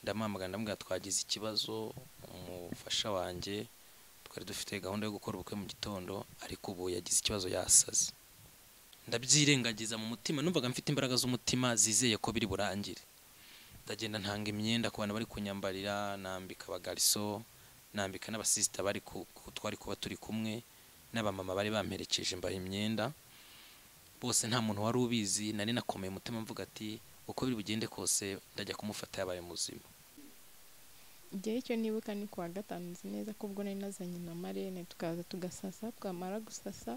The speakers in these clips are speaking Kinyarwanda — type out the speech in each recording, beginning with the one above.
ndamuhamagara ndamubwira twagize ikibazo umufasha wanjye twari dufite gahunda yo gukora ubukwe mu gitondo ariko ubu yagize ikibazo yasaze ndabyirengagiza mu mutima numvaga mfite imbaraga z'umutima zizeye ko biri burangire ndagenda ntanga imyenda ku bantu bari kunyambarira nambika abagariso nambika n'abasisita bari ku ku- twari kuba turi kumwe n'abamama bari bamperekeje mbaha imyenda bose nta muntu wari ubizi nari nakomeye umutima mvuga ati uko biri bugende kose ndajya kumufata yabaye muzima igihe icyo nibuka ni kuwa gatanu nzi neza ko ubwo nari nazanye na marene tukaza tugasasa twamara gusasa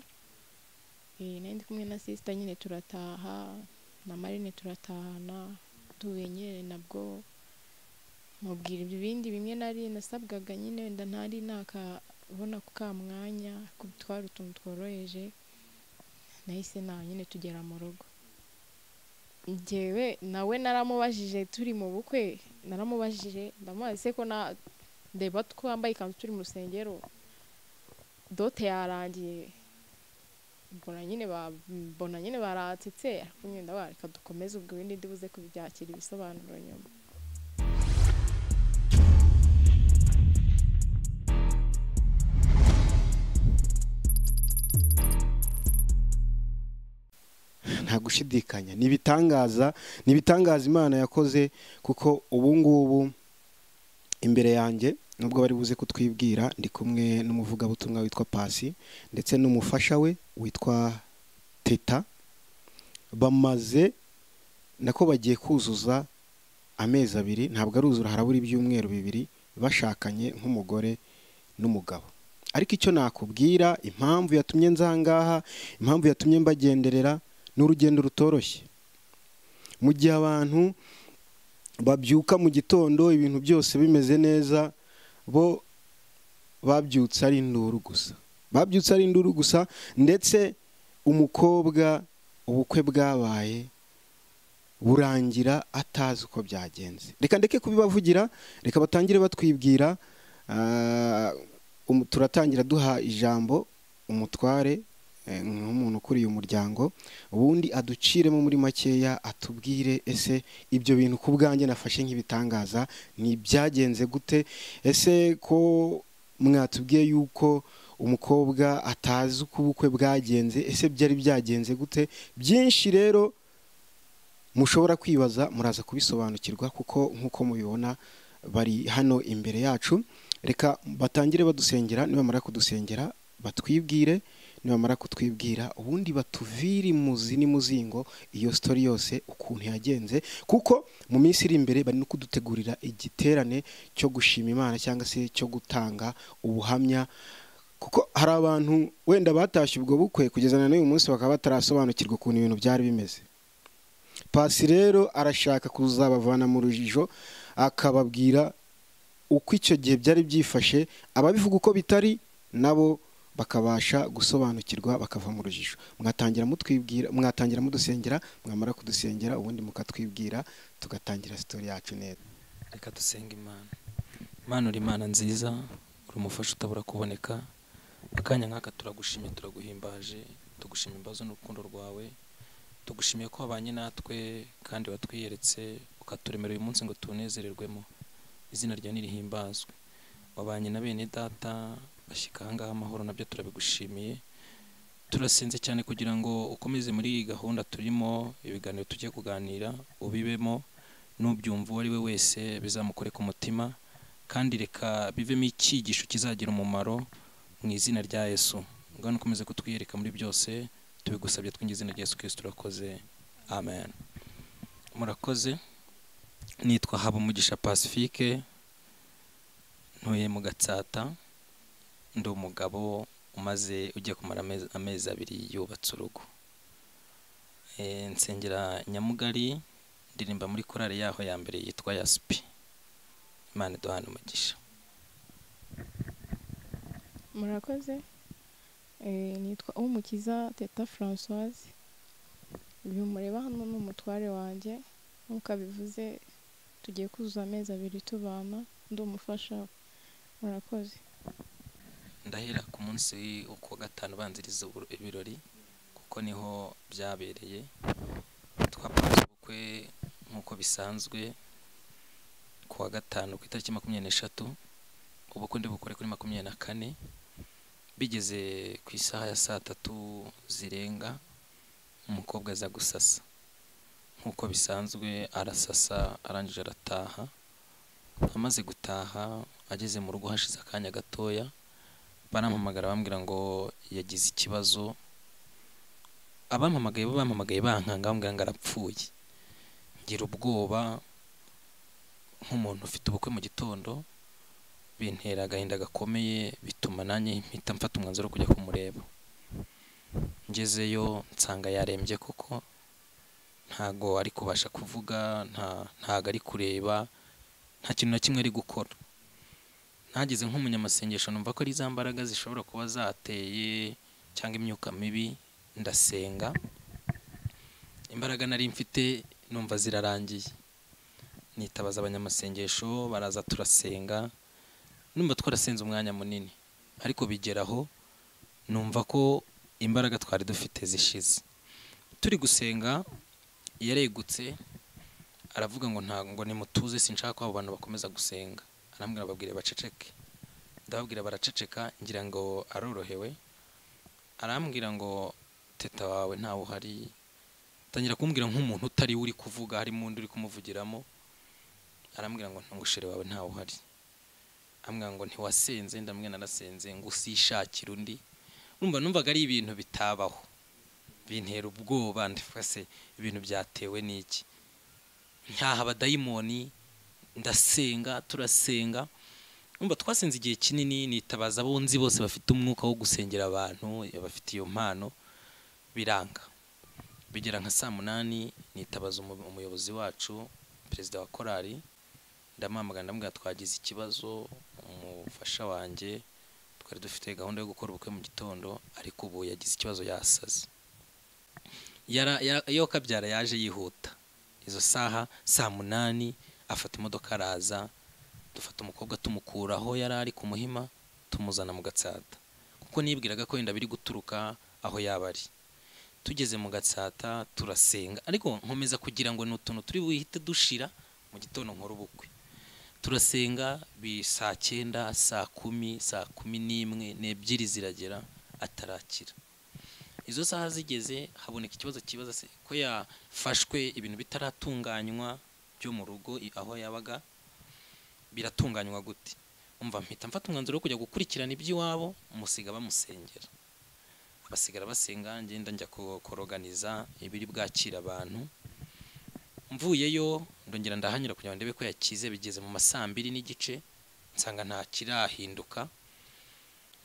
eh, nari ndi kumwe na sisita nyine turataha na marene turatahana tubenyere nabwo mubwira ibindi bimwe nari nasabwaga nyine wenda ntari nakabona ku ka mwanya ko twari utuntu tworoheje nahise nawe nyine tugera mu rugo njyewe nawe naramubajije turi mu bukwe naramubajije ndamubaza se ko na ndeba twambaye ikanzu turi mu rusengero dote yarangiye mbona nyine ba mbona nyine baratsitse ariko nyine ndavuga reka dukomeze ubwo ibindi ndibuze kubyakira ibisobanuro nyuma nta gushidikanya ni ibitangaza ni ibitangaza imana yakoze kuko ubu ngubu imbere yanjye nubwo bari buze kutwibwira ndi kumwe n'umuvugabutumwa witwa pasi ndetse n'umufasha we witwa teta bamaze nako bagiye kuzuza amezi abiri ntabwo aruzura harabura ibyumweru bibiri bashakanye nk'umugore n'umugabo ariko icyo nakubwira impamvu yatumye nzangaha impamvu yatumye mbagenderera ni urugendo rutoroshye mu gihe abantu babyuka mu gitondo ibintu byose bimeze neza bo babyutse ari induru gusa babyutse ari induru gusa ndetse umukobwa ubukwe bwabaye burangira atazi uko byagenze reka ndeke kubibavugira reka batangire batwibwira ah, umu- turatangira duha ijambo umutware eh, nk'umuntu ukuriye umuryango ubundi aduciremo muri makeya atubwire ese ibyo bintu ku bwanjye nafashe nk'ibitangaza ni ibyagenze gute ese ko mwatubwiye yuko umukobwa atazi uko ubukwe bwagenze ese byari byagenze gute byinshi rero mushobora kwibaza muraza kubisobanukirwa kuko nk'uko mubibona bari hano imbere yacu reka batangire badusengera nibamara kudusengera batwibwire nibamara kutwibwira ubundi batuvire imuzi n'imuzingo iyo sitori yose ukuntu yagenze kuko mu minsi iri imbere bari no kudutegurira igiterane cyo gushima imana cyangwa se cyo gutanga ubuhamya kuko hari abantu wenda batashye ubwo bukwe kugeza na n'uyu munsi bakaba batarasobanukirwa ukuntu ibintu byari bimeze pasi rero arashaka kuzabavana mu rujijo akababwira uko icyo gihe byari byifashe ababivuga uko bitari nabo bakabasha gusobanukirwa bakava mu rujijo mwatangira mutwibwira mwatangira mudusengera mwamara kudusengera ubundi mukatwibwira tugatangira sitori yacu neza reka dusenga imana imana uri imana nziza uri umufasha utabura kuboneka akanya nk'aka turagushimye turaguhimbaje tugushima imbazo n'urukundo rwawe tugushimiye ko wabanye natwe kandi watwiyeretse ukaturemera uyu munsi ngo tunezererwemo izina ryawe nirihimbazwe wabanye na bene data bashyika ahangaha amahoro nabyo turabigushimiye turasenze cyane kugira ngo ukomeze muri iyi gahunda turimo ibiganiro tugiye kuganira ubibemo n'ubyumva uwo ari we wese bizamukore ku mutima kandi reka bivemo icyigisho kizagira umumaro mu izina rya yesu ngwano ukomeze kutwiyereka muri byose tubigusabye twinjiza izina rya yesu kirisito urakoze amen murakoze nitwa habumugisha pacifique ntuye mu gatsata ndi umugabo umaze ugiye kumara amezi- amezi abiri yubatse urugo Eh, nsengera nyamugari ndirimba muri korali yaho ya mbere yitwa yasipi imana iduhana umugisha murakoze Eh, nitwa umukiza teta francoise uyu mureba hano ni umutware wanjye nk'uko abivuze tugiye kuzuza amezi abiri tubana ndi umufasha we. murakoze ndahera ku munsi wo kuwa gatanu ubanziriza uburo- ibirori kuko niho byabereye twapanze ubukwe nk'uko bisanzwe kuwa wa gatanu ku itariki makumyabiri n'eshatu ubukwe bukore kuri makumyabiri na kane bigeze ku isaha ya saa tatu zirenga umukobwa aza gusasa nk'uko bisanzwe arasasa arangije arataha amaze gutaha ageze mu rugo hashize akanya gatoya barampamagara bambwira ngo yagize ikibazo abampamagaye bo bampamagaye bankanga bambwira ngo arapfuye ngira ubwoba nk'umuntu ufite ubukwe mu gitondo bintera agahinda gakomeye bituma nanjye mpita mfata umwanzuro wo kujya kumureba ngezeyo nsanga yarembye koko ntago ari kubasha kuvuga ntago ari kureba nta kintu na kimwe ari gukora ntageze nk'umunyamasengesho numva ko ari za mbaraga zishobora kuba zateye cyangwa imyuka mibi ndasenga imbaraga nari mfite numva zirarangiye nitabaza abanyamasengesho baraza turasenga numva twarasenze umwanya munini ariko bigeraho numva ko imbaraga twari dufite zishize turi gusenga yaregutse aravuga ngo ntabwo nimutuze sinshaka ko abo bantu bakomeza gusenga arambwira babwire baceceke ndababwira baraceceka ngira ngo arorohewe arambwira ngo teta wawe ntawe uhari tangira kumbwira nk'umuntu utari uri kuvuga harimo undi uri kumuvugiramo arambwira ngo ntungushere wawe ntawe uhari ambwira ngo ntiwasenze ndamwe narasenze ngo usishakire undi numva numvaga ari ibintu bitabaho bintera ubwoba ndafase ibintu byatewe n'iki ntaha abadayimoni ndasenga turasenga numva twasenze igihe kinini nitabaza abo nzi bose bafite umwuka wo gusengera abantu bafite iyo mpano biranga bigera nka saa munani nitabaza umuyobozi wacu perezida wa korali ndamuhamagara ndamubwira twagize ikibazo umufasha wanjye twari dufite gahunda yo gukora ubukwe mu gitondo ariko ubu yagize ikibazo yasaze iyo kabyara yaje yihuta izo saha saa munani afata imodoka araza dufata umukobwa tumukura aho yari ari ku muhima tumuzana mu gatsata kuko nibwiraga ko wenda biri guturuka aho yaba ari tugeze mu gatsata turasenga ariko nkomeza kugira ngo ni utuntu turi buhite dushira mu gitondo nkora ubukwe turasenga bi saa cyenda saa kumi saa kumi n'imwe n'ebyiri ziragera atarakira izo saha zigeze haboneka ikibazo kibaza se ko yafashwe ibintu bitaratunganywa byo mu rugo aho yabaga biratunganywa gute umva mpita mfata umwanzuro wo kujya gukurikirana iby'iwabo musiga bamusengera basigara basenga ngenda njya koroganiza ibiri bwakira abantu mvuyeyo ndongera ndahanyura kugira ngo ndebe ko yakize bigeze mu masambiri n'igice nsanga nta kirahinduka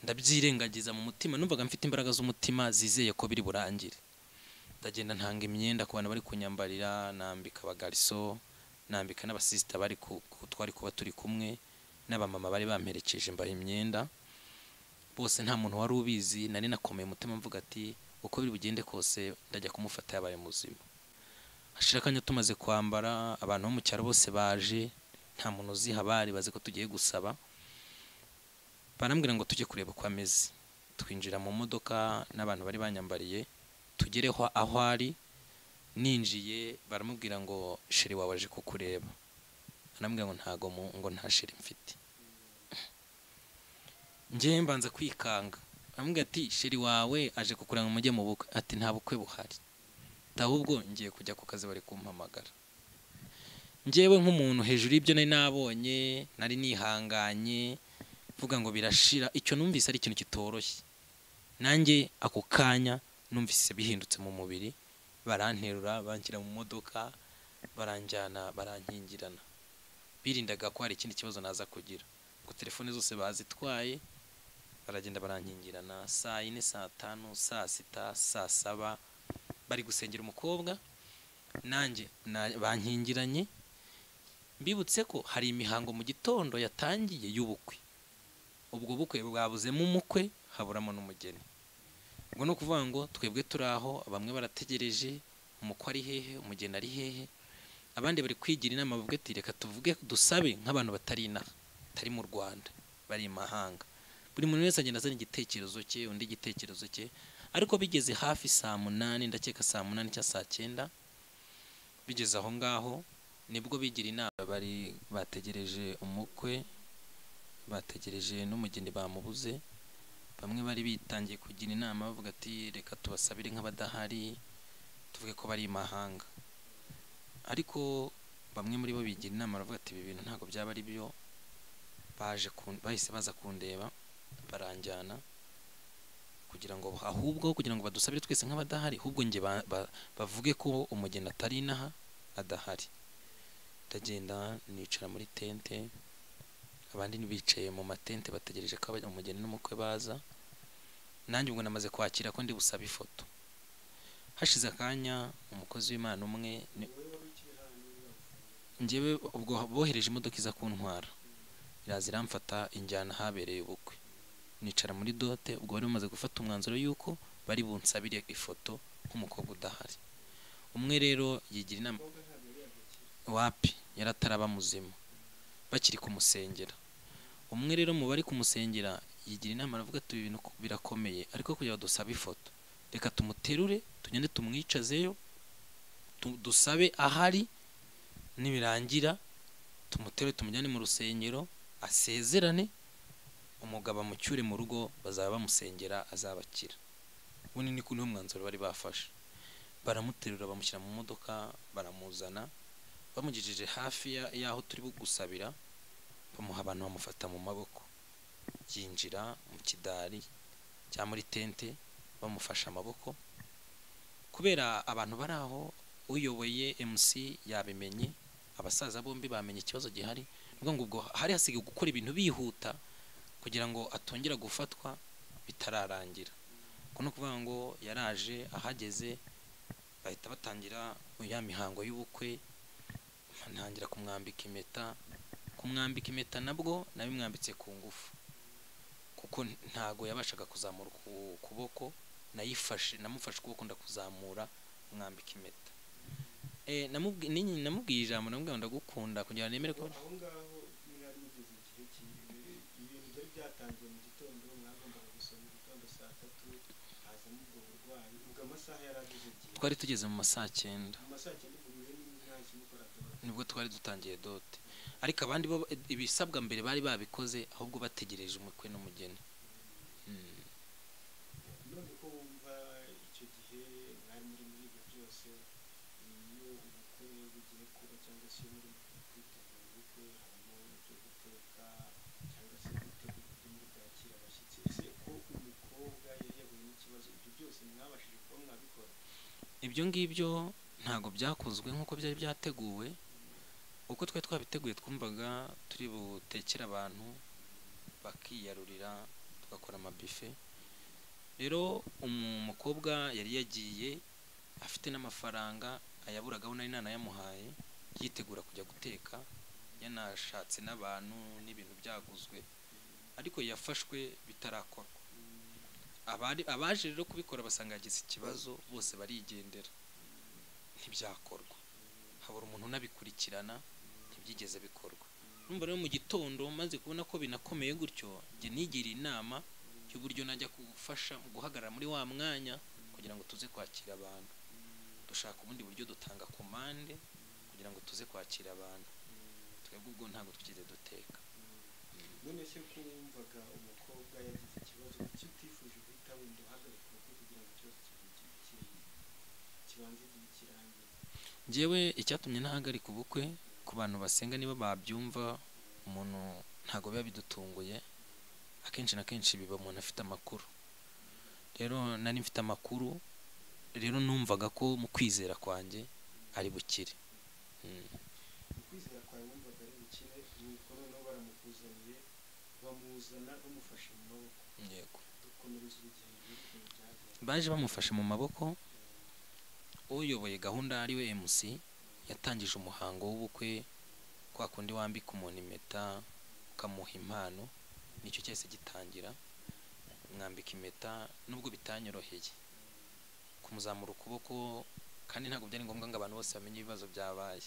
ndabyirengagiza mu mutima numvaga mfite imbaraga z'umutima zizeye ko biri burangire ndagenda ntanga imyenda ku bantu bari kunyambarira nambika abagariso nambika n'abasisita bari twari kuba turi kumwe n'abamama bari bamperekeje mbaha imyenda bose nta muntu wari ubizi nari nakomeye umutima mvuga ati uko biri bugende kose ndajya kumufata yabaye muzima hashira akanya tumaze kwambara abantu bo mu cyaro bose baje nta muntu uziha bari bazi ko tugiye gusaba barambwira ngo tujye kureba uko ameze twinjira mu modoka n'abantu bari banyambariye tugereho aho ari ninjiye baramubwira ngo sheri wawe aje kukureba arambwira ngo ntago ngo nta sheri mfite ngewe mbanza kwikanga aramubwira ati sheri wawe aje kukureba ngo mujye mu bukwe ati nta bukwe buhari ahubwo ngiye kujya ku kazi bari kumpamagara ngewe nk'umuntu hejuru y'ibyo nari nabonye nari nihanganye mvuga ngo birashira icyo numvise ari ikintu kitoroshye nanjye ako kanya numvise bihindutse mu mubiri baranterura banshyira mu modoka baranjyana barankingirana birindaga ko hari ikindi kibazo naza kugira ngo telefone zose bazitwaye baragenda barankingirana saa yine saa tanu saa sita saa saba bari gusengera umukobwa nanjye bankingiranye mbibutse ko hari imihango mu gitondo yatangiye y'ubukwe ubwo bukwe bwabuzemo umukwe haburamo n'umugeni ubwo ni ukuvuga ngo twebwe turi aho bamwe barategereje umukwe ari hehe umugeni ari hehe abandi bari kwigira inama bavuga ati reka tuvuge dusabe nk'abantu batari inaha batari mu rwanda bari i mahanga buri muntu wese agenda azana igitekerezo cye undi igitekerezo cye ariko bigeze hafi saa munani ndakeka saa munani cyangwa saa cyenda bigeze aho ngaho nibwo bigira inama bari bategereje umukwe bategereje n'umugeni bamubuze bamwe bari bitangiye kugira inama bavuga ati reka tubasabire nk'abadahari tuvuge ko bari imahanga ariko bamwe muri bo bigira inama baravuga ati ibi bintu ntabwo byaba ari byo baje kun- bahise baza kundeba baranjyana kugira ngo ahubwo kugira ngo badusabire twese nk'abadahari ahubwo njye ba- ba- bavuge ko umugeni atari inaha adahari ndagenda nicara muri tente abandi bicaye mu matente bategereje ko abajya umugeni n'umukwe baza nanjye ubwo namaze kwakira ko ndi busabe ifoto hashize akanya umukozi w'imana umwe ni- njyewe ubwo bohereje imodoka iza kuntwara iraza iramfata injyana ahabereye ubukwe nicara muri dote ubwo bari bamaze gufata umwanzuro y'uko bari bunsabire ifoto nk'umukobwa udahari umwe rero yigira inama wapi yari ataraba muzima bakiri kumusengera umwe rero mu bari kumusengera yigira inama aravuga ati "Ibi bintu ku- birakomeye ariko kugira ngo dusabe ifoto reka tumuterure tugende tumwicazeyo tu- dusabe ahari nibirangira tumuterure tumujyane mu rusengero asezerane umugabo amucyure mu rugo bazaba bamusengera azabakira ubundi ni niwo mwanzuro bari bafashe baramuterura bamushyira mu modoka baramuzana bamugejeje hafi ya- y'aho turi gusabira bamuha abantu bamufata mu maboko yinjira mu kidari cyangwa muri tente bamufashe amaboko kubera abantu bari aho uyoboye MC yabimenye abasaza bombi bamenye ikibazo gihari ni ukuvuga ngo ubwo hari hasigaye gukora ibintu bihuta kugira ngo atongera gufatwa bitararangira ubwo ni ukuvuga ngo yaraje ahageze bahita batangira ya mihango y'ubukwe ntangira kumwambika impeta kumwambika impeta nabwo nabimwambitse ku ngufu kuko ntago yabashaga kuzamura uku- ukuboko nayifashe namufashe ukuboko ndakuzamura mwambika impeta Eh, namubwi- ninyi- namubwiye ijambo namubwiye ngo ndagukunda kugira ngo nemere ko aho ngaho mwari mugeze igihe cy'imbere ibintu byari byatangiye mu gitondo mwagombaga gusoma igitondo saa tatu hazamo ubwo burwayi ubwo amasaha yari ageze igihe twari tugeze mu ma saa cyenda mu masaha cyenda ubwo murihe nta kimukora tuba nibwo twari dutangiye dote ariko abandi bo ibisabwa mbere bari babikoze ahubwo bategereje umukwe n'umugeni Mm. none ko wumva icyo gihe mwari muri muri ibyo byose iyo ubukwe bugiye kuba cyangwa se iyo muri kwitegura ubukwe harimo ibyo guteka cyangwa se gutegura uburyo muri bwakira abashyitsi ese ko umukobwa yari yahuye n'ikibazo ibyo byose mwabashije kuba mwabikora ibyo ngibyo ntabwo byakozwe nk'uko byari byateguwe uko twari twabiteguye twumvaga turi butekere abantu bakiyarurira tugakora amabife rero umukobwa yari yagiye afite n'amafaranga ayaburagaho nari nanayamuhaye yitegura kujya guteka yanashatse n'abantu n'ibintu byaguzwe ariko yafashwe bitarakorwa abari abaje rero kubikora basanga yagize ikibazo bose barigendera ntibyakorwa habura umuntu unabikurikirana ntibyigeze bikorwa numva rero mu gitondo maze kubona ko binakomeye gutyo njye nigira inama y'uburyo najya gufasha guhagarara muri wa mwanya kugira ngo tuze kwakira abantu dushaka ubundi buryo dutanga komande kugira ngo tuze kwakira abantu twebwe ubwo ntabwo twigeze duteka none se ko wumvaga umukobwa yagize ikibazo kuki utifuje guhita wenda uhagarika ubukwe kugira ngo ikibazo kibe ki- kibanze igihe kirangire njyewe icyatumye ntahagarika ubukwe ku bantu basenga niba babyumva umuntu ntabwo biba bidutunguye akenshi na kenshi biba umuntu afite amakuru rero nari mfite amakuru rero numvaga ko mu kwizera kwanjye ari bukire Mm. ukwizera kwawe wumvaga ari bukire nuko noneho baramukuzaniye bamuzana bamufashe mu maboko yego dukomereza urugendo n'ukuntu byagenze baje bamufashe mu maboko uyoboye gahunda ari we MC yatangije umuhango w'ubukwe kwa kundi wambika umuntu impeta ukamuha impano nicyo cyahise gitangira mwambika impeta nubwo bitanyoroheye kumuzamura ukuboko kandi ntabwo byari ngombwa ngo abantu bose bamenye ibibazo byabaye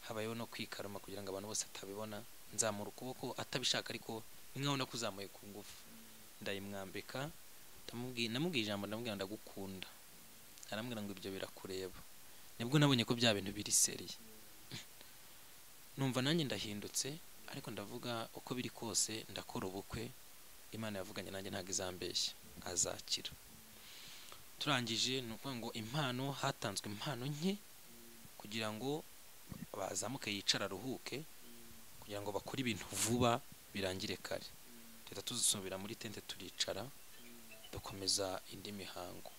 habayeho no kwikaruma kugira ngo abantu bose atabibona nzamura ukuboko atabishaka ariko ni nkaho nakuzamuye ku ngufu ndayimwambika ndamubwiye namubwiye ijambo ndamubwira ngo ndagukunda arambwira ngo ibyo birakureba nibwo nabonye ko bya bintu biri seriye numva nanjye ndahindutse ariko ndavuga uko biri kose ndakora ubukwe imana yavuganye nanjye ntabwo izambeshya azakira turangije ni ukuvuga ngo impano hatanzwe impano nke kugira ngo bazamuke yicara aruhuke kugira ngo bakore ibintu vuba birangire kare leta tuzisubira muri tente turicara dukomeza indi mihango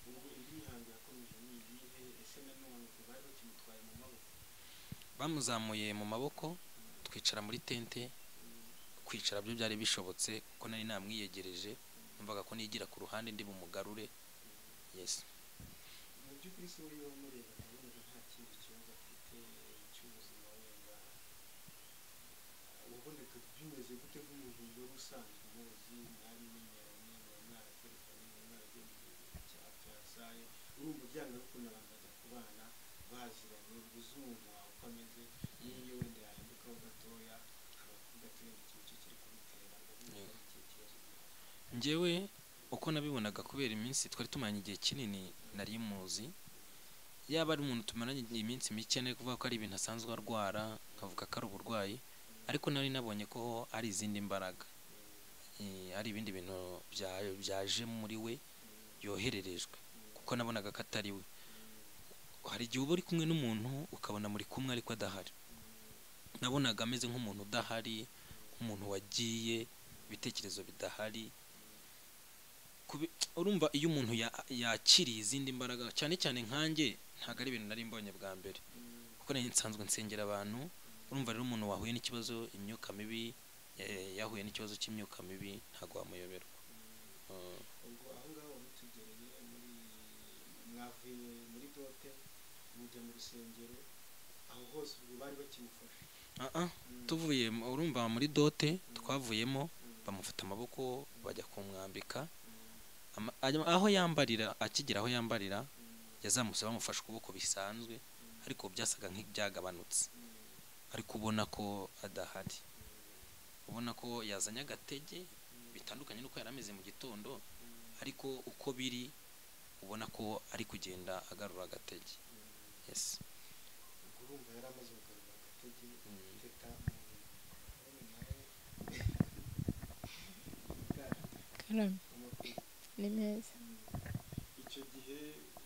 ubwo indi mihango yakomeje ni iyihe ese nanone ubwo bari bakimutwaye mu maboko bamuzamuye mu maboko twicara muri tente kwicara byo byari bishobotse kuko nari namwiyegereje numvaga ko nigira ku ruhande ndi bumugarure yesi mu by'ukuri se uriyo mureba nabonaga nta kindi kibazo afite cy'ubuzima wenda wabonaga bimeze gute nk'umuntu wari usanzwe umuzi mwarimenyeranye muba mwarakoreranye muba mwaragiye mu gihugu cya byasaye urumva byanga gukunda abantu bajya kubana baziranye uba uzi umuntu wawe uko ameze n'iyo wenda yahindukaho gatoya abakunda akirenge ikintu cye kiri kumutera ngo Yego. nk'uko kibazo gihari njyewe uko nabibonaga kubera iminsi twari tumaranye igihe kinini nari muzi yaba ari umuntu tumaranye iminsi mike nari kuvuga ko ari ibintu asanzwe arwara nkavuga ko ari uburwayi ariko nari nabonye ko ari izindi mbaraga Eh, ari ibindi bintu bya- byaje muri we yohererejwe kuko nabonaga ko atari we hari igihe uba uri kumwe n'umuntu ukabona muri kumwe ariko adahari nabonaga ameze nk'umuntu udahari nk'umuntu wagiye ibitekerezo bidahari kubi- urumva iyo umuntu ya- yakiriye izindi mbaraga cyane cyane nkanjye ntabwo ari ibintu nari mbonye bwa mbere kuko nari nsanzwe nsengera abantu urumva rero umuntu wahuye n'ikibazo imyuka mibi eh, yahuye n'ikibazo cy'imyuka mibi ntabwo wamuyoberwa Eh, ubwo aho ngaho mutugereye muri mwavuye muri dote mujya mu rusengero aho hose ubwo bari bakimufasha ah ah, tuvuye mu- urumva muri dote twavuyemo bamufata amaboko bajya kumwambika Ama- ajya- aho yambarira akigera aho yambarira yazamutse bamufashe ukuboko bisanzwe ariko byasaga nk'ibyagabanutse ariko ubona ko adahari ubona ko yazanye agatege bitandukanye n'uko yari ameze mu gitondo ariko uko biri ubona ko ari kugenda agarura agatege yes ubwo urumva yari amaze kugarura agatege Mm. teta none nawe bwana, karame amakuru. ni meza icyo gihe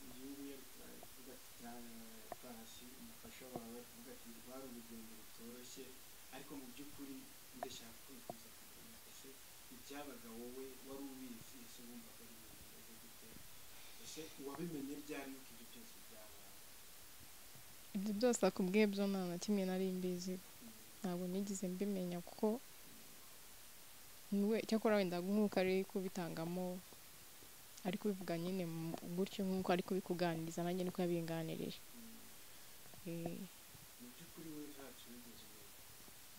igihugu yari kuvuga ati "Pasi, umufasha wawe avuga ati rwari urugendo rutoroshye ariko mu by'ukuri ndashaka kwifuza kugana ese ibyabaga wowe wari ubizi ese wumvaga ari ibintu bimeze gute ese wabimenye ryari yuko ibyo byose byabaye ibyo byose akubwiye byo nta na kimwe nari mbiziho ntabwo nigeze mbimenya kuko niwe cyakora wenda nk'uko ari kubitangamo ari kubivuga nyine mu- gutyo nk'uko ari kubikuganiriza nanjye niko yabinganirije Eh, mu by'ukuri we ntacyo wigeze umenya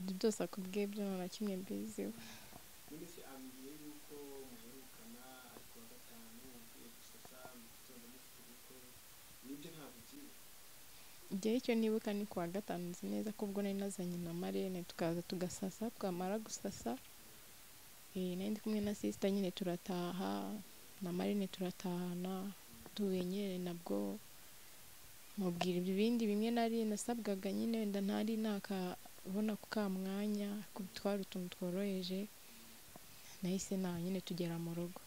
ibyo byose akubwiye byo nta na kimwe mbiziho none se ambwiye yuko muherukana ariko wa gatanu ugiye gusasa mu gitondo mufite ubukwe nibyo ntabwo ugiye igihe icyo nibuka ni kuwa gatanu nzi neza ko ubwo nari nazanye na marene tukaza tugasasa twamara gusasa eh, nari ndi kumwe na sisita nyine turataha na marene turatahana duhuye nyine nabwo mubwira ibyo bindi bimwe nari nasabwaga nyine wenda ntari nakabona ku ka mwanya ko twari utuntu tworoheje nahise na nyine tugera mu rugo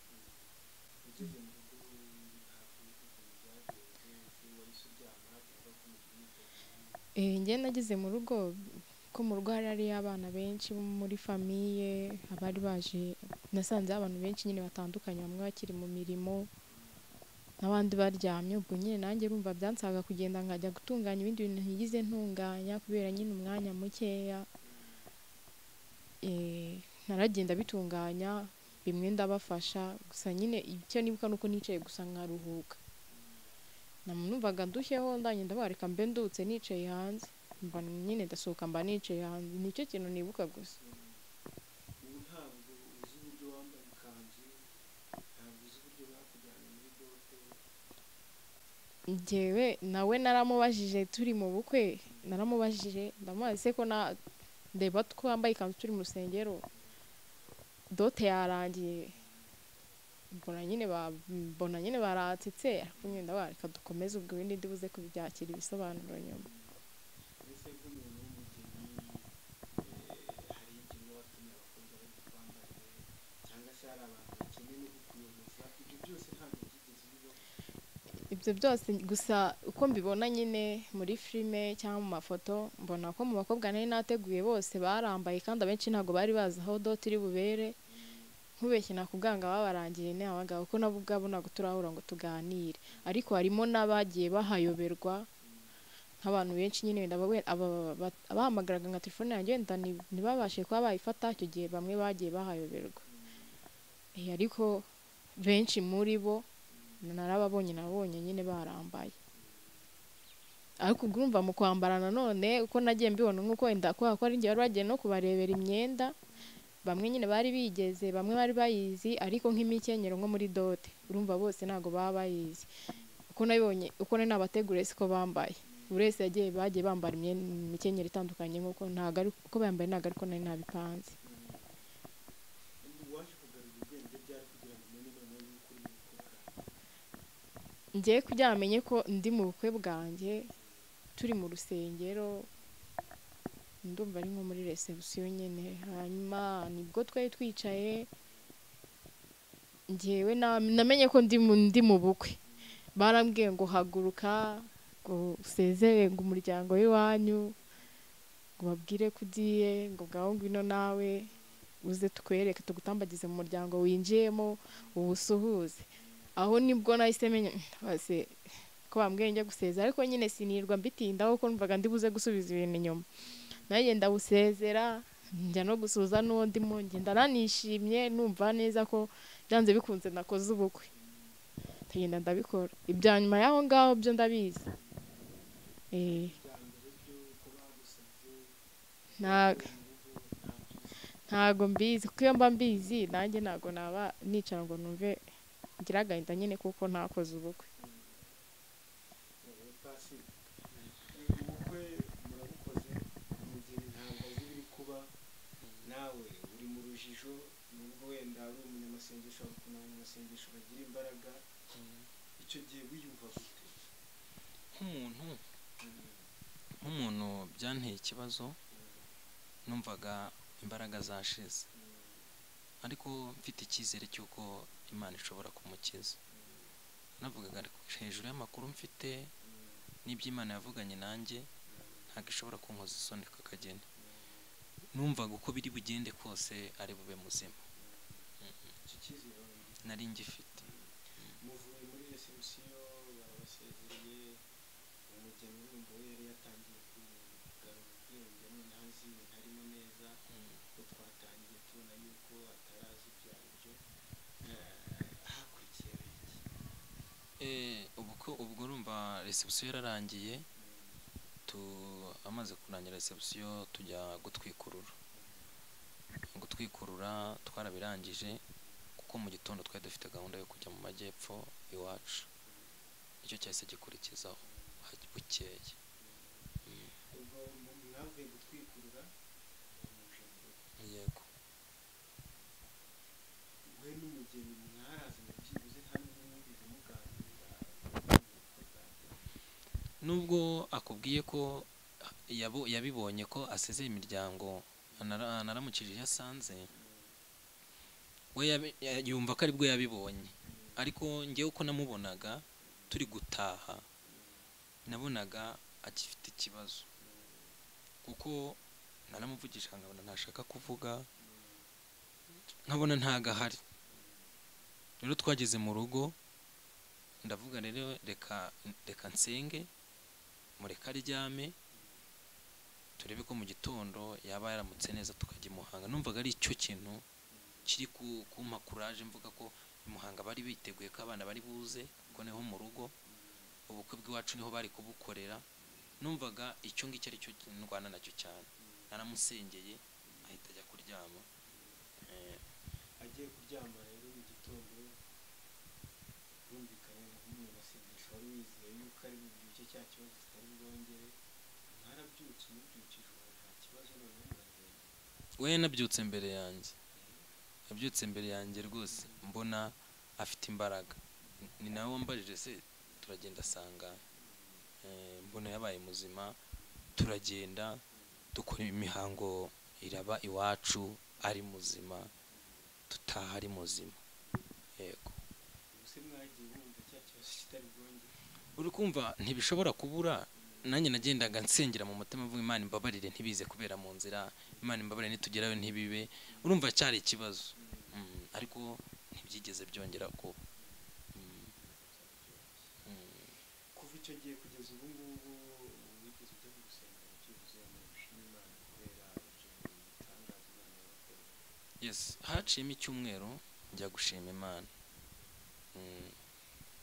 ugeze mu rugo ntabwo ubivuga ngo byagenze se wahise uryama cyangwa ko umubyinite Eh, njye nageze mu rugo ko mu rugo hari hariyo abana benshi bo muri famiye abari baje nasanzeho abantu benshi nyine batandukanye bamwe bakiri mu mirimo n'abandi baryamye ubwo nyine nanjye rumva byansaga kugenda nkajya gutunganya ibindi bintu ntigeze ntunganya kubera nyine umwanya mukeya Eh, naragenda bitunganya bimwe ndabafasha gusa nyine icyo nibuka ni uko nicaye gusa nkaruhuka namwumvaga ndushyeho ndanye ndavuga reka mbe ndutse nicaye hanze mba nyine ndasohoka mba nicaye hanze nicyo kintu nibuka gusa ubu ntabwo uzi uburyo wambaye ikanzu ntabwo uzi uburyo bakujyana muri dote njyewe nawe naramubajije turi mu bukwe naramubajije ndamubaza ese ko na ndeba twambaye ikanzu turi mu rusengero dote yarangiye mbona nyine ba mbona nyine baransetse ariko nyine ndavuga reka dukomeze ubwo ibindi ndibuze kubyakira ibisobanuro nyuma mbese nk'umuntu ibyo byose gusa uko mbibona nyine muri filime cyangwa mu mafoto mbona ko mu bakobwa nari nateguye bose barambaye kandi abenshi ntabwo bari bazi aho doti iri bubere nkubeshye nakubwanga babarangiye ni abagabo kuko nabo ubwabo ntabwo turahura ngo tuganire ariko harimo n'abagiye bahayoberwa nk'abantu benshi nyine wenda aba- aba- ba- abahamagaraga nka telefone yanjye wenda ni- ntibabashe kuba bayifata icyo gihe bamwe bagiye bahayoberwa Eh, ariko benshi muri bo narababonye nabonye nyine barambaye ariko ubwo urumva mu kwambara nanone uko nagiye mbibona nk'uko wenda kubera ko ari igihe bari bagiye no kubarebera imyenda bamwe nyine bari bigeze bamwe bari bayizi ariko nk'imikenyero nko muri dote urumva bose ntabwo baba bayizi uko nabibonye uko nari nabateguriye siko bambaye buri wese yagiye bagiye bambara imyenda imikenyero itandukanye nk'uko ntabwo ari uko bambaye ntabwo ariko nari nabipanze waje kugarura ubwenge byari kugira ngo umenye noneho yuko uri mu bukwe bwawe njyewe kugira ngo amenye ko ndi mu bukwe bwanjye turi mu rusengero ndumva ari nko muri resebusiyo nyine hanyuma nibwo twari twicaye njyewe na- namenye ko ndi mu- ndi mu bukwe barambwiye ngo haguruka ngo usezere ngo umuryango w'iwanyu ngo babwire ko ugiye ngo ngaho ngwino nawe uze tukwereke tugutambagize mu muryango winjiyemo uwusuhuze aho nibwo nahise menya base ko bambwiye njya gusezera ariko nyine sinirwa mbitindaho kuko numvaga ndi buze gusubiza ibintu inyuma nanjye ndawusezera njya no gusuhuza n'uwo ndimo ngenda nanishimye numva neza ko byanze bikunze nakoze ubukwe ndagenda ndabikora ibya nyuma y'aho ngaho byo ndabizi Eh, nta- ntago mbizi kuko iyo mba mbizi nanjye ntago naba nicara ngo numve ngira agahinda nyine kuko ntakoze ubukwe Eh, pasi ubukwe murabukoze mu gihe intanga ziri kuba nawe uri mu rujijo nubwo wenda ari umunyamasengesho ariko ni abanyamasengesho bagira imbaraga icyo gihe wiyumva gute nk'umuntu nk'umuntu byanteye ikibazo numvaga imbaraga zashize ariko mfite icyizere cy'uko imana ishobora kumukiza navugaga ariko hejuru y'amakuru mfite n'ibyo imana yavuganye nanjye ntabwo ishobora kunkoza isoni kakagenda numvaga uko biri bugende kose ari bube muzima icyo cyizere wabona gute? nari ngifite muvuye muri resebusiyo barabasezereye umugeni wumva yari yatangiye kugarura ubwenge noneho azi ibintu arimo neza ko twatangiye tubona yuko atarazi ibyo ari byo hakurikiyeho iki Eh, ubwo ubwo urumva resebusiyo yararangiye tu amaze kurangira resebusiyo tujya gutwikurura gutwikurura twarabirangije kuko mu gitondo twari dufite gahunda yo kujya mu majyepfo iwacu nicyo cyahise gikurikizaho haj- bukeye ubwo mu- mwavuye gutwikurura muje mu rugo yego we n'umugeni mwarazanye byibuze hamwe mwumvise muganira nubwo akubwiye ko yabo- yabibonye ko asezeye imiryango anara- anaramukije iyo asanze we yabi- ya- yumva ko aribwo yabibonye ariko ngewe uko namubonaga turi gutaha nabonaga agifite ikibazo kuko naramuvugisha nkabona ntashaka kuvuga nkabona ntagahari rero twageze mu rugo ndavuga rero reka reka nsenge mureka aryame turebe ko mu gitondo yaba yaramutse neza tukajya i muhanga numvaga ari icyo kintu kiri ku- kumpa kuraje mvuga ko i muhanga bari biteguye ko abana bari buze ko niho mu rugo ubukwe bw'iwacu niho bari kubukorera numvaga icyo ngicyo ari cyo ndwana nacyo cyane naramusengeye ahita ajya kuryama Eh, agiye kuryama rero mu gitondo bumvikanye na bumwe basengesha wari wizeye yuko ari bubyuke cya kibazo kitari bwongere mwarabyutse umubyukije ubu nta kibazo noneho muragenda we nabyutse imbere yanjye nabyutse imbere yanjye rwose mbona afite imbaraga ni nawe wambajije se turagenda asanga eh, mbona yabaye muzima turagenda dukora imihango iraba iwacu ari muzima dutaha ari muzima yego ubuse mwagiye bumva cya kibazo kitari bwongere uri kumva ntibishobora kubura nanjye nagendaga nsengera mu mutima mvuga imana imbabarire ntibize kubera mu nzira imana imbabarire nitugerayo ntibibe urumva cyari ikibazo Mm, ariko ntibyigeze byongera kuba Mm, mm, kuva icyo gihe kugeza ubu ngubu wigeze ujya mu rusengero byibuze mu gushima imana kubera ibyo bitangaza imana yakoreye yes haciyemo icyumweru njya gushima imana Mm,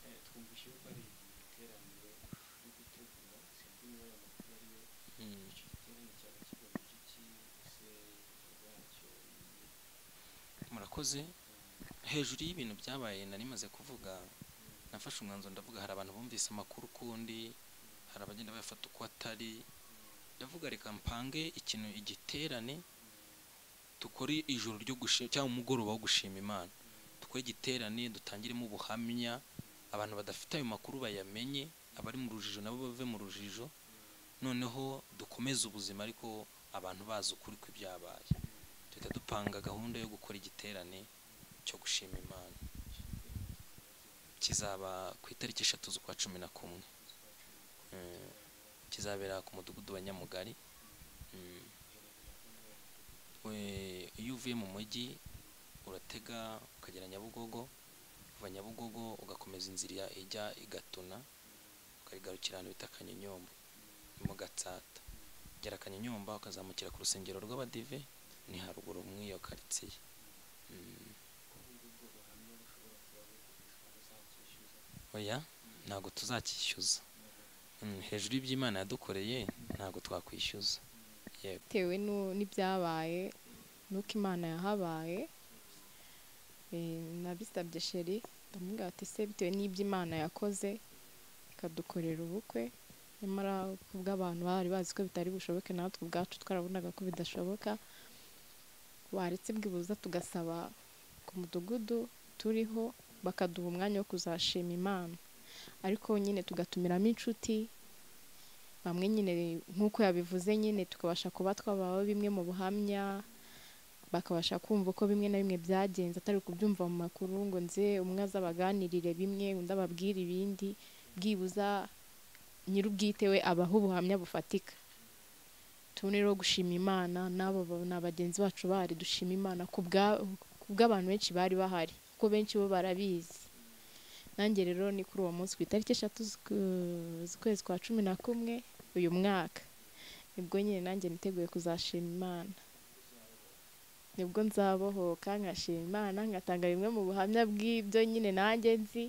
Eh, twumvise yuko ari ibiteraniro byo gutegura sinzi niba aya makuru ariyo mm. icyo giterane cyaba kigamije iki ese ibikorwa yacyo ni- murakoze hejuru y'ibintu byabaye nari maze kuvuga nafashe umwanzuro ndavuga hari abantu bumvise amakuru ukundi hari abagenda bayafata uko atari ndavuga reka mpange ikintu igiterane dukore ijoro ryo gushima cyangwa umugoroba wo gushima imana dukore igiterane dutangiremo ubuhamya abantu badafite ayo makuru bayamenye abari mu rujijo nabo bave mu rujijo noneho dukomeze ubuzima ariko abantu bazi ukuri kw'ibyabaye duhita dupanga gahunda yo gukora igiterane cyo gushima imana kizaba ku itariki eshatu z'ukwa cumi na kumwe Eh, kizabera ku mudugudu wa nyamugari Mm. We- iyo uvuye mu mujyi uratega ukagera nyabugogo kuva nyabugogo ugakomeza inzira ijya i gatuna ukarigarukira ahantu bita kanyinyomba ni mu gatsata ugera kanyinyomba ukazamukira ku rusengero rw'abadive ni haruguru muri iyo karitsiye Mm. oya ntabwo tuzacyishyuza Mm, hejuru y'iby'imana yadukoreye ntabwo twakwishyuza yego bitewe nu- n'ibyabaye n'uko imana yahabaye Eh, nabisabye sheri ndamubwira ati se bitewe n'ibyo imana yakoze ikadukorera ubukwe nyamara kubw'abantu bari bazi ko bitari bushoboke natwe ubwacu twarabonaga ko bidashoboka baretse bwibuza tugasaba ku mudugudu turiho bakaduha umwanya wo kuzashima imana ariko nyine tugatumiramo inshuti bamwe nyine nk'uko yabivuze nyine tukabasha kuba twabaho bimwe mu buhamya bakabasha kumva uko bimwe na bimwe byagenze atari kubyumva mu makuru ngo nze umwe azabaganirire bimwe undi ababwire ibindi byibuza nyir'ubwite we abaho ubuhamya bufatika tubone rero gushima imana n'abo ba- ni abagenzi bacu bari dushima imana ku bwa- ku bw'abantu benshi bari bahari kuko benshi bo barabizi nanjye rero ni kuri uwo munsi ku itariki eshatu z'uku- z'ukwezi kwa cumi na kumwe uyu mwaka nibwo nyine nanjye niteguye kuzashima imana nibwo nzabohoka nkashima imana ngatanga bimwe mu buhamya bw'ibyo nyine nanjye nzi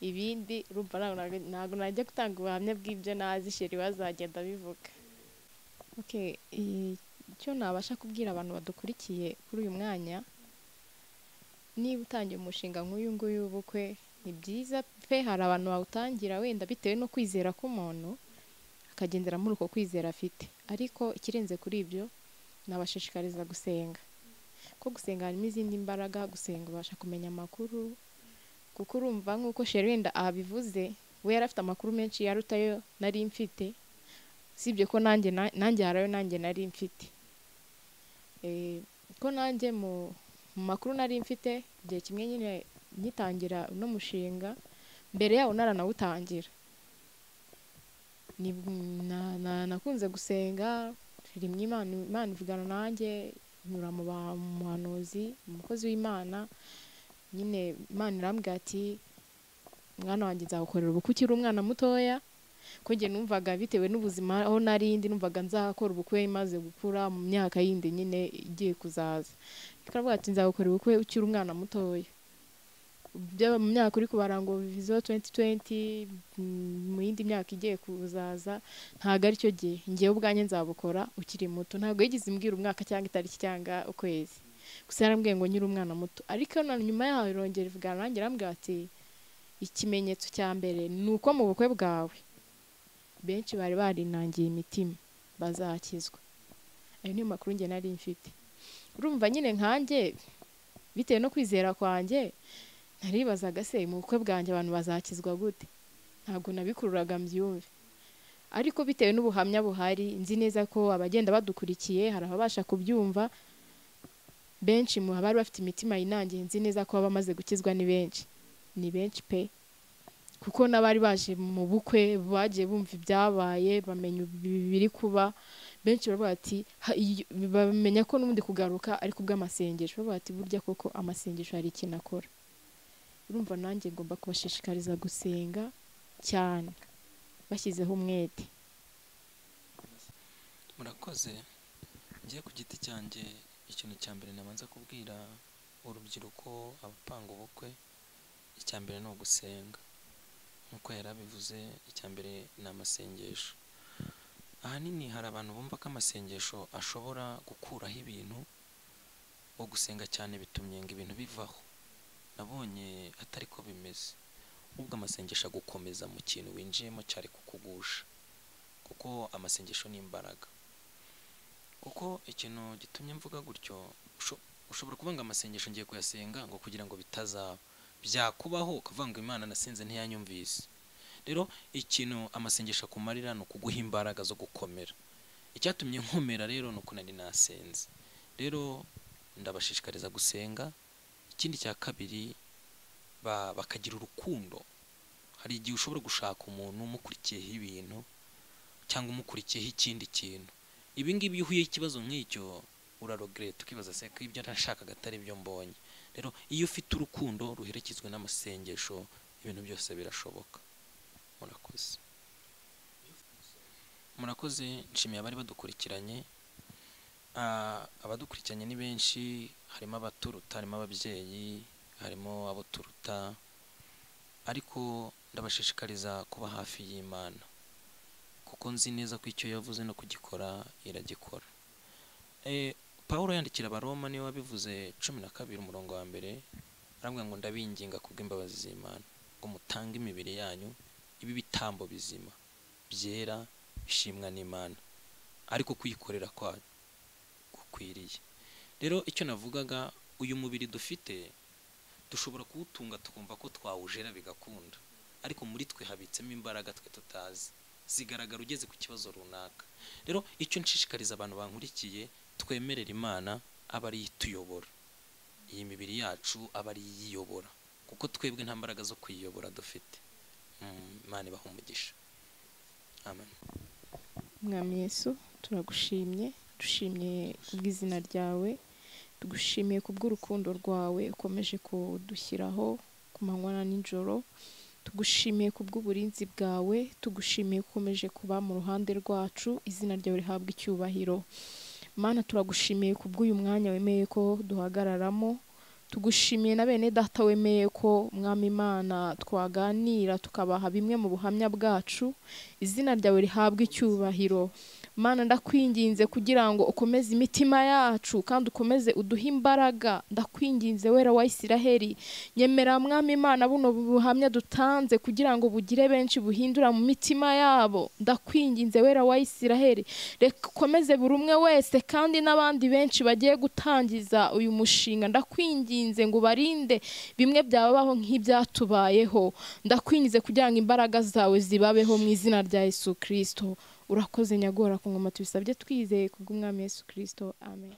ibindi urumva ntabwo nag- ntabwo najya gutanga ubuhamya bw'ibyo nazi sheri bazagenda bivuga okay i- icyo nabasha kubwira abantu badukurikiye kuri uyu mwanya niba utangiye umushinga nk'uyu nguyu w'ubukwe ni byiza pe hari abantu bawutangira wenda bitewe no kwizera k'umuntu akagendera muri uko kwizera afite ariko ikirenze kuri ibyo nabashishikariza gusenga ko gusenga harimo izindi mbaraga gusenga ubasha kumenya amakuru kuko urumva nk'uko sheri wenda abivuze we yari afite amakuru menshi yaruta ayo nari mfite usibye ko nanjye na- nanjye hari ayo nanjye nari mfite Eh, ko nanjye mu mu makuru nari mfite igihe kimwe nyine ngitangira uno mushinga mbere yawo naranawutangira ni- na- na- nakunze gusenga rimwe imana imana ivugana nanjye nyura mu ba- mu muhanuzi umukozi w'imana nyine imana irambwira ati mwana wanjye nzagukorera ubukwe ukiri umwana mutoya ko njye numvaga bitewe n'ubuzima aho narindi numvaga nzakora ubukwe maze gukura mu myaka yindi nyine igiye kuzaza turavuga ati nzagukorera ubukwe ukiri umwana mutoya byaba mu myaka uri kubara ngo viziyo tuwenti tuwenti mu yindi myaka igiye kuzaza ntabwo aricyo gihe ngewe ubwanjye nzabukora ukiri muto ntabwo yigeze imbwira umwaka cyangwa itariki cyangwa ukwezi gusa yarambwiye ngo nyiri umwana muto ariko na nyuma yaho irongera ivugana nanjye irambwira ati ikimenyetso cya mbere ni uko mu bukwe bwawe benshi bari barinangiye imitima bazakizwa ayo niyo makuru njye nari mfite urumva nyine nkanjye bitewe no kwizera kwanjye naribazaga se mu bukwe bwanjye abantu bazakizwa gute ntabwo nabikururaga mbyumve ariko bitewe n'ubuhamya buhari nzi neza ko abagenda badukurikiye hari ababasha kubyumva benshi mu bari bafite imitima yinangiye nzi neza ko bamaze gukizwa ni benshi ni benshi pe kuko n'abari baje mu bukwe bagiye bumva ibyabaye bamenya biri kuba benshi baravuga bati "Ha- iyo- bamenya ko n'ubundi kugaruka ariko ubw'amasengesho baravuga bati burya koko amasengesho hari ikintu akora urumva nanjye ngomba kubashishikariza gusenga cyane bashyizeho umwete murakoze njye ku giti cyanjye ikintu cya mbere nabanza kubwira urubyiruko abapanga ubukwe icya mbere ni ugusenga nk'uko yari abivuze icya mbere ni amasengesho ahanini hari abantu bumva ko amasengesho ashobora gukuraho ibintu wo gusenga cyane bitumye ngo ibintu bivaho nabonye atari ko bimeze ubwo amasengesho agukomeza mu kintu winjiyemo cyari kukugusha kuko amasengesho ni imbaraga kuko ikintu gitumye mvuga gutyo usho- ushobora kuvuga ngo amasengesho ngiye kuyasenga ngo kugira ngo bitazaba byakubaho ukavuga ngo imana nasenze ntiyanyumvise rero ikintu amasengesho akumarira ni ukuguha imbaraga zo gukomera icyatumye nkomera rero ni uko nari nasenze rero ndabashishikariza gusenga ikindi cya kabiri ba- bakagira urukundo hari igihe ushobora gushaka umuntu umukurikiyeho ibintu cyangwa umukurikiyeho ikindi kintu ibi ngibi iyo uhuye ikibazo nk'icyo urarogereta ukibaza se ko ibyo nashakaga atari byo mbonye rero iyo ufite urukundo ruherekezwa n'amasengesho ibintu byose birashoboka murakoze murakoze nshimiye abari badukurikiranye Ah, abadukurikiranye ni benshi harimo abaturuta harimo ababyeyi harimo abo turuta ariko ndabashishikariza kuba hafi y'imana kuko nzi neza ko icyo yavuze no kugikora iragikora Eh, Pawulo yandikira abaroma niwe wabivuze cumi na kabiri umurongo wa mbere aravuga ngo ndabinginga kubw'imbabazi z'imana ngo mutange imibiri yanyu ibi bitambo bizima byera bishimwa n'imana ariko kuyikorera kwanyu gukwiriye rero icyo navugaga uyu mubiri dufite dushobora kuwutunga tukumva ko twawujera bigakunda ariko muri twe habitsemo imbaraga twe tutazi zigaragara ugeze ku kibazo runaka rero icyo nshishikariza abantu bankurikiye twemerera imana aba ariyo ituyobora iyi mibiri yacu aba ariyo iyiyobora kuko twebwe nta mbaraga zo kuyiyobora dufite Mm, imana ibaha umugisha amen mwami yesu turagushimye dushimye kubw'izina ryawe tugushimiye kubw'urukundo rwawe ukomeje kudushyiraho ku manywa na nijoro tugushimiye kubw'uburinzi bwawe tugushimiye ko ukomeje kuba mu ruhande rwacu izina ryawe rihabwa icyubahiro mana turagushimiye kubw'uyu mwanya wemeye ko duhagararamo tugushimiye na bene data wemeye ko mwami imana twaganira tukabaha bimwe mu buhamya bwacu izina ryawe rihabwe icyubahiro mana ndakwinginze kugira ngo ukomeze imitima yacu kandi ukomeze uduhe imbaraga ndakwinginze wera wa isiraheli nyemera mwami imana buno buhamya dutanze kugira ngo bugire benshi buhindura mu mitima yabo ndakwinginze wera wa isiraheli reka ukomeze buri umwe wese kandi n'abandi benshi bagiye gutangiza uyu mushinga ndakwinginze ngo ubarinde bimwe byababaho nk'ibyatubayeho ndakwinjize kugira ngo imbaraga zawe zibabeho mu izina rya Yesu Kristo urakoze nyagora ku ngoma tubisabye twizeye kubw'umwami Yesu Kristo amen